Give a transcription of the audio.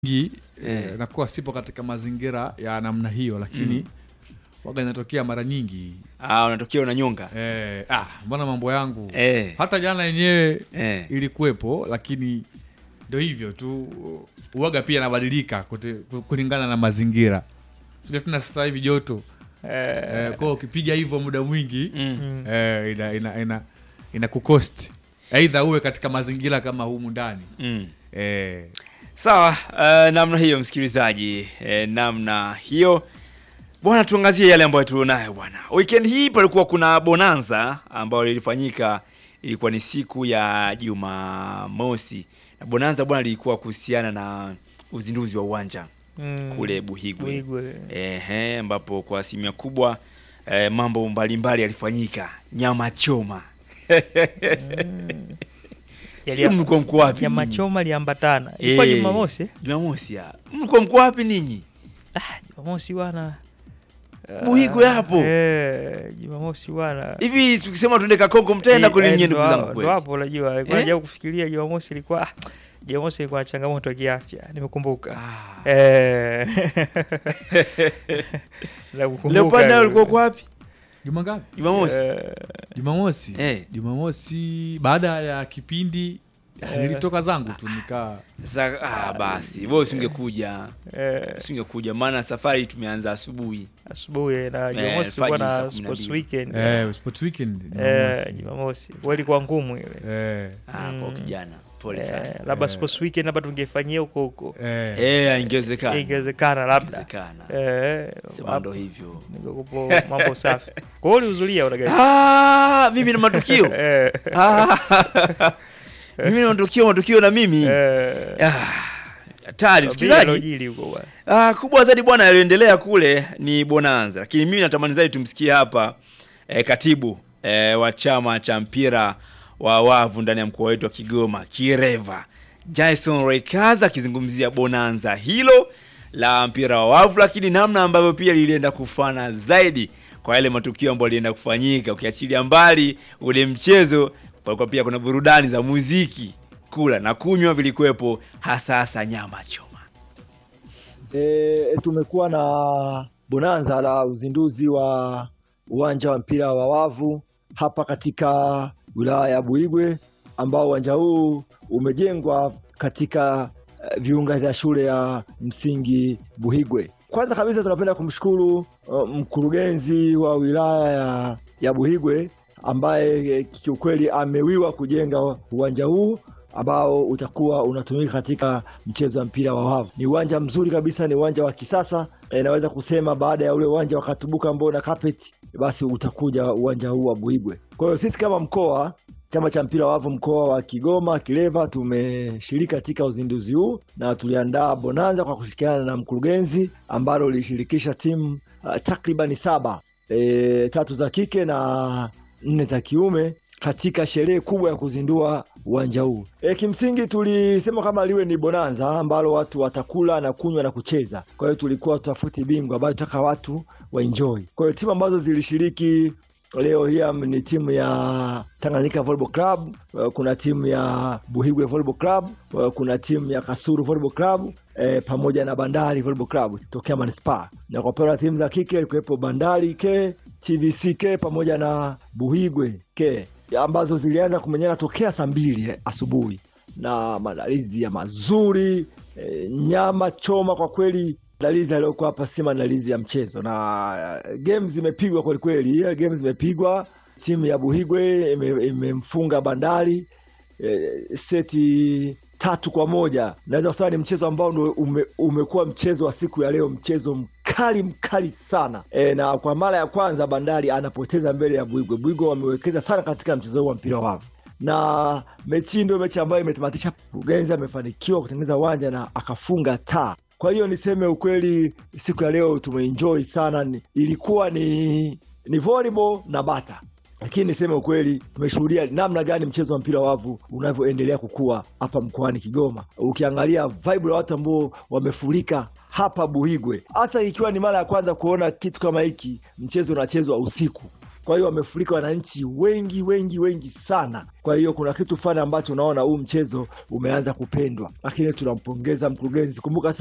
nyingi Eh. eh, nakuwa sipo katika mazingira ya namna hiyo, lakini waga inatokea mara nyingi Ah, unatokea unanyonga. eh, ah, mbona mambo yangu Eh. hata jana yenyewe Eh. ilikuwepo, lakini ndio hivyo tu, uwaga pia inabadilika kute- kulingana na mazingira. Sio tuna sasa hivi joto eh, kwa hiyo ukipiga hivyo muda mwingi Mm. eh, ina, ina, ina, ina kukosti aidha uwe katika mazingira kama humu ndani Mm. eh, Sawa, uh, namna hiyo msikilizaji, eh, namna hiyo bwana, tuangazie yale ambayo tulionayo bwana. Weekend hii palikuwa kuna bonanza ambayo lilifanyika, ilikuwa ni siku ya Jumamosi, na bonanza bwana lilikuwa kuhusiana na uzinduzi wa uwanja Mm. kule Buhigwe, Buhigwe. ehe, ambapo kwa asilimia kubwa eh, mambo mbalimbali yalifanyika, nyama choma Yali- sio, mlikuwa mko wapi? Nyama nyinyi? choma liambatana. Ilikuwa Eh, Jumamosi. eh? Jumamosi ya. Mlikuwa mko wapi ninyi? Ah, Jumamosi bwana. Ah, Buhigwe hapo. Eh, Jumamosi bwana. Hivi tukisema tuende Kakonko mtaenda Eh, kule eh, nyinyi ndo ndugu zangu hapo- kweli? ndo hapo unajua. Alikuwa Eh? najaribu kufikiria Jumamosi ilikuwa ah, Jumamosi ilikuwa na changamoto ya kiafya. Nimekumbuka. Ah. Eh. Nakukumbuka Leopard nayo hilo. ulikuwa uko wapi? juma ngapi? Jumamosi. Eh, Jumamosi Eh. Jumamosi baada ya kipindi nilitoka zangu tu nikaa Sasa ah, basi wewe usingekuja. eh, Usingekuja maana safari tumeanza asubuhi. asubuhi na Eh, Jumamosi tulikuwa alfajiri saa na kumi na sports mbili. weekend. eh, sports weekend Eh, Jumamosi. Jumamosi. Kwa ilikuwa ngumu ile. eh, Ah, kwa Mm. kijana. Pole Eh, sana. labda Eh. sports weekend labda tungefanyia huko huko. eh, Eh, ingewezekana. Ingewezekana labda. Ingewezekana. Eh, Sema ndo hivyo. ningekupo mambo safi. Kwa hiyo ulihudhuria unagai. Ah, mimi na matukio. Eh, Ah. Mimi na matukio, matukio na mimi. eh, Ah, Hatari bila msikilizaji. lojili huko bwana. Ah, kubwa zaidi bwana yaliyoendelea kule ni bonanza, lakini mimi natamani zaidi tumsikie hapa eh, katibu eh, wa chama cha mpira wa wavu ndani ya mkoa wetu wa Kigoma Kireva, Jason Rekaza akizungumzia bonanza hilo la mpira wa wavu, lakini namna ambavyo pia lilienda kufana zaidi kwa yale matukio ambayo yalienda kufanyika, ukiachilia mbali ule mchezo, palikuwa pia kuna burudani za muziki, kula na kunywa vilikuwepo, hasa hasa nyama choma. E, tumekuwa na bonanza la uzinduzi wa uwanja wa mpira wa wavu hapa katika wilaya ya Buigwe ambao uwanja huu umejengwa katika eh, viunga vya shule ya msingi Buhigwe. Kwanza kabisa tunapenda kumshukuru uh, mkurugenzi wa wilaya ya, ya Buhigwe ambaye eh, kiukweli amewiwa kujenga uwanja huu ambao utakuwa unatumika katika mchezo wa mpira wa wavu. Ni uwanja mzuri kabisa, ni uwanja wa kisasa. E, naweza kusema baada ya ule uwanja wa Katubuka ambao na carpet, basi utakuja uwanja huu wa Buigwe. Kwa hiyo sisi kama mkoa chama cha mpira wa wavu mkoa wa Kigoma Kileva tumeshiriki katika uzinduzi huu na tuliandaa bonanza kwa kushirikiana na mkurugenzi ambalo lilishirikisha timu uh, takribani saba e, tatu za kike na nne za kiume katika sherehe kubwa ya kuzindua uwanja huu. E, kimsingi tulisema kama liwe ni bonanza ambalo watu watakula na kunywa na kucheza. Kwa hiyo tulikuwa tutafuti bingwa ambayo tutaka watu waenjoy. Kwa hiyo timu ambazo zilishiriki leo hii am- ni timu ya Tanganyika Volleyball Club, uh, kuna timu ya Buhigwe Volleyball Club, uh, kuna timu ya Kasuru Volleyball Club eh, pamoja na Bandari Volleyball Club tokea Manispaa, na kwa upande wa timu za kike ilikuwepo Bandari K, TVC K pamoja na Buhigwe K ambazo zilianza kumenyana tokea saa mbili eh, asubuhi na maandalizi ya mazuri eh, nyama choma kwa kweli maandalizi yaliyokuwa hapa si maandalizi ya mchezo na uh, games zimepigwa kwelikweli eh, games zimepigwa timu ya buhigwe ime- imemfunga bandari eh, seti tatu kwa moja naweza kusema ni mchezo ambao ndo ume, umekuwa mchezo wa siku ya leo mchezo mkali mkali sana e, na kwa mara ya kwanza bandari anapoteza mbele ya buigwe buigwe wamewekeza sana katika mchezo huu wa mpira wa wavu na mechi hii ndio mechi ambayo imetamatisha mkurugenzi amefanikiwa kutengeneza uwanja na akafunga taa kwa hiyo niseme ukweli siku ya leo tumeenjoy sana Ni- ilikuwa ni ni volleyball na bata lakini niseme ukweli tumeshuhudia namna gani mchezo wa mpira wa wavu unavyoendelea kukua hapa mkoani kigoma ukiangalia vibe la watu ambao wamefurika hapa buhigwe hasa ikiwa ni mara ya kwanza kuona kitu kama hiki mchezo unachezwa usiku kwa hiyo wamefurika wananchi wengi wengi wengi sana. Kwa hiyo kuna kitu fulani ambacho unaona huu mchezo umeanza kupendwa, lakini tunampongeza mkurugenzi. Kumbuka